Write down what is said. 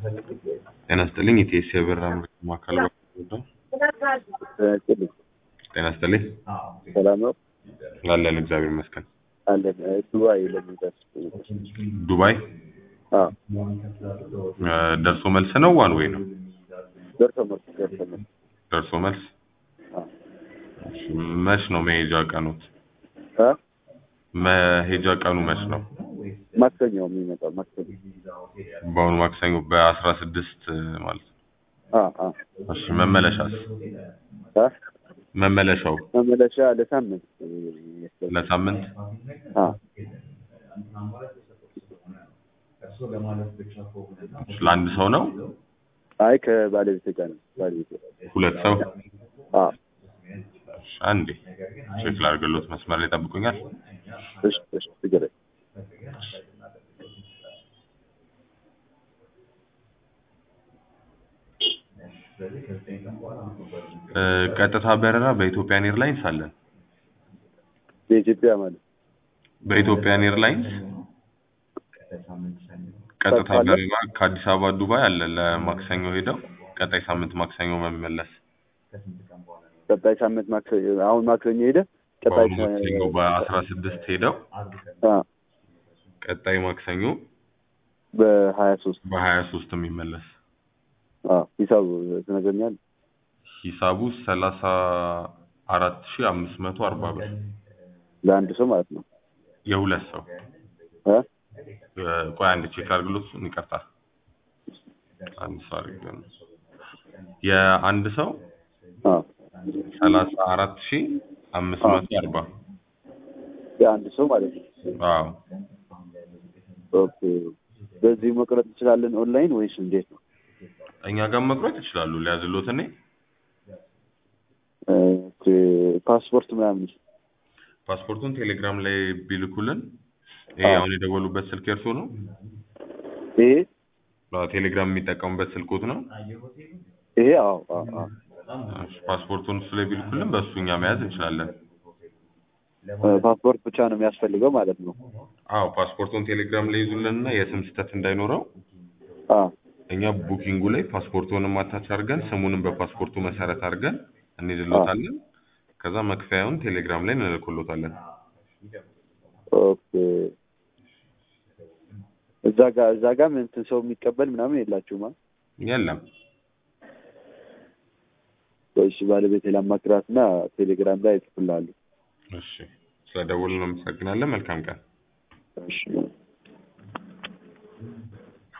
ጤና ይስጥልኝ የቲኤስ የበራ ምርት ማዕከል ነው። ጤና ይስጥልኝ ሰላም ነው አለን እግዚአብሔር ይመስገን። አለን ዱባይ ለሚደርስ ዱባይ አዎ እ፣ ደርሶ መልስ ነው ዋን ወይ ነው? ደርሶ መልስ ደርሶ መልስ ደርሶ መልስ አዎ እሺ፣ መች ነው መሄጃ ቀኑት? እ መሄጃ ቀኑ መች ነው? ማክሰኞ የሚመጣው ማክሰኞ በአሁኑ ማክሰኞ በአስራ ስድስት ማለት ነው። አዎ አዎ እሺ መመለሻስ? እ መመለሻው መመለሻ ለሳምንት ይመስላል። ለሳምንት አዎ እሺ፣ ለአንድ ሰው ነው? አይ ከባለቤት ጋር ነው ባለቤት ሁለት ሰው? አዎ እሺ፣ አንዴ ቼክ ላድርግሎት መስመር ላይ ጠብቁኛል። እሺ እሺ ችግር የለም። እ፣ ቀጥታ በረራ በኢትዮጵያን ኤርላይንስ አለን። የኢትዮጵያ ማለት በኢትዮጵያን ኤርላይንስ ቀጥታ አለ? በረራ ከአዲስ አበባ ዱባይ አለ። ለማክሰኞ ሄደው ቀጣይ ሳምንት ማክሰኞ መመለስ። ቀጣይ ሳምንት ማክሰኞ አሁን ማክሰኞ ሄደ ቀጣይ በአሁኑ ማክሰኞ በአስራ ስድስት ሄደው አ ቀጣይ ማክሰኞ በሀያ ሶስት በሀያ ሶስት የሚመለስ አ ሂሳቡ ትነግረኛለህ? ሂሳቡ ሰላሳ አራት ሺ አምስት መቶ አርባ ብር ለአንድ ሰው ማለት ነው የሁለት ሰው እ እ፣ ቆይ አንድ ቼክ አድርግሎት እሱን ይቀርታል። አንድ ሰው አድርግ የአንድ ሰው አ ሰላሳ አራት ሺ አምስት መቶ አርባ የአንድ ሰው ማለት ነው። አዎ ኦኬ በዚህ መቅረጥ እንችላለን ኦንላይን ወይስ እንዴት ነው? እኛ ጋር መቁረጥ ይችላሉ። ሊያዝሎት እኔ ኦኬ ፓስፖርት ምናምን ፓስፖርቱን ቴሌግራም ላይ ቢልኩልን ይሄ አዎ። አሁን የደወሉበት ስልክ የእርሶ ነው? ይሄ አዎ፣ ቴሌግራም የሚጠቀሙበት ስልኮት ነው? ይሄ አዎ አዎ አዎ እሺ፣ ፓስፖርቱን እሱ ላይ ቢልኩልን በእሱ እኛ መያዝ እንችላለን። እ፣ ፓስፖርት ብቻ ነው የሚያስፈልገው ማለት ነው። አዎ ፓስፖርቱን ቴሌግራም ላይ ይዙልንና የስም ስህተት እንዳይኖረው አ እኛ ቡኪንጉ ላይ ፓስፖርቱንም አታች አድርገን ስሙንም በፓስፖርቱ መሰረት አድርገን እንይዝሎታለን። ከዛ መክፈያውን ቴሌግራም ላይ እንልክሎታለን። ኦኬ እዛ ጋር እዛ ጋር እንትን ሰው የሚቀበል ምናምን የላችሁማ? የለም እሺ ባለቤቴ ላማክራትና ቴሌግራም ላይ እጽፍልሃለሁ። እሺ፣ ስለደወልን እናመሰግናለን። መልካም ቀን። እሺ